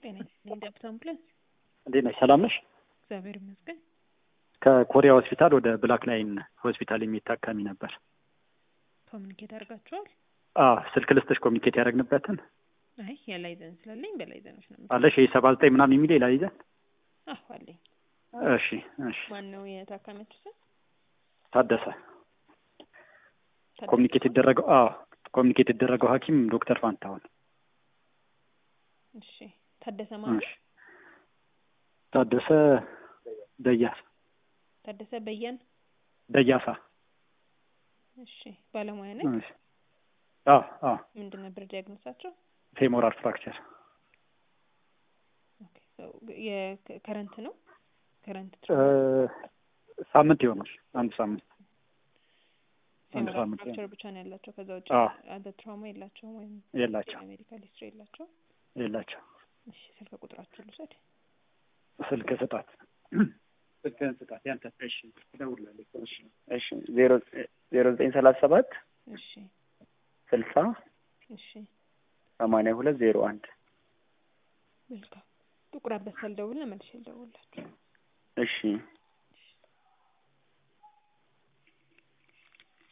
ጤና ይስጥልኝ ዳብት አምቡላንስ። እንዴት ነሽ? ሰላም ነሽ? እግዚአብሔር ይመስገን። ከኮሪያ ሆስፒታል ወደ ብላክ ላይን ሆስፒታል የሚታከሚ ነበር። ኮሚኒኬት አድርጋችኋል? አዎ ስልክ ልስጥሽ ኮሚኒኬት ያደረግንበትን አይ የላይዘን ስላለኝ በላይዘኖች ነው። አለሽ? ይህ ሰባ ዘጠኝ ምናምን የሚል ላይዘን አዎ አለኝ። እሺ እሺ። ማን ነው የታካሚያችሁ ስም? ታደሰ ኮሚኒኬት ይደረገው አዎ ኮሚኒኬት የተደረገው ሐኪም ዶክተር ፋንታሁን እሺ ታደሰ ማለት እሺ። ታደሰ ደያሳ ታደሰ በየን። ደያሳ እሺ ባለሙያ ነኝ። እሺ። አዎ አዎ ምንድን ነበር ዲያግኖሳቸው? ፌሞራል ፍራክቸር ኦኬ ሶ የከረንት ነው ከረንት እ ሳምንት ይሆናል አንድ ሳምንት አንድ ፌሞራል ሳምንት ፍራክቸር ብቻ ነው ያላቸው። ከዛ ውጭ አዎ። አደ ትራውማ የላቸውም ወይም የላቸው ሜዲካል ሂስትሪ የላቸው። የላቸው እሺ ስልክ ቁጥራችሁ ልውሰድ። ስልክ ስጣት ስልክህን ስጣት ያንተ እሺ እደውልልሃለሁ እሺ እሺ ዜሮ ዜሮ ዘጠኝ ሰላሳ ሰባት እሺ ስልሳ እሺ ሰማንያ ሁለት ዜሮ አንድ መልካም ጥቁር አንበሳ ልደውል ነው መልሼ ልደውልላችሁ። እሺ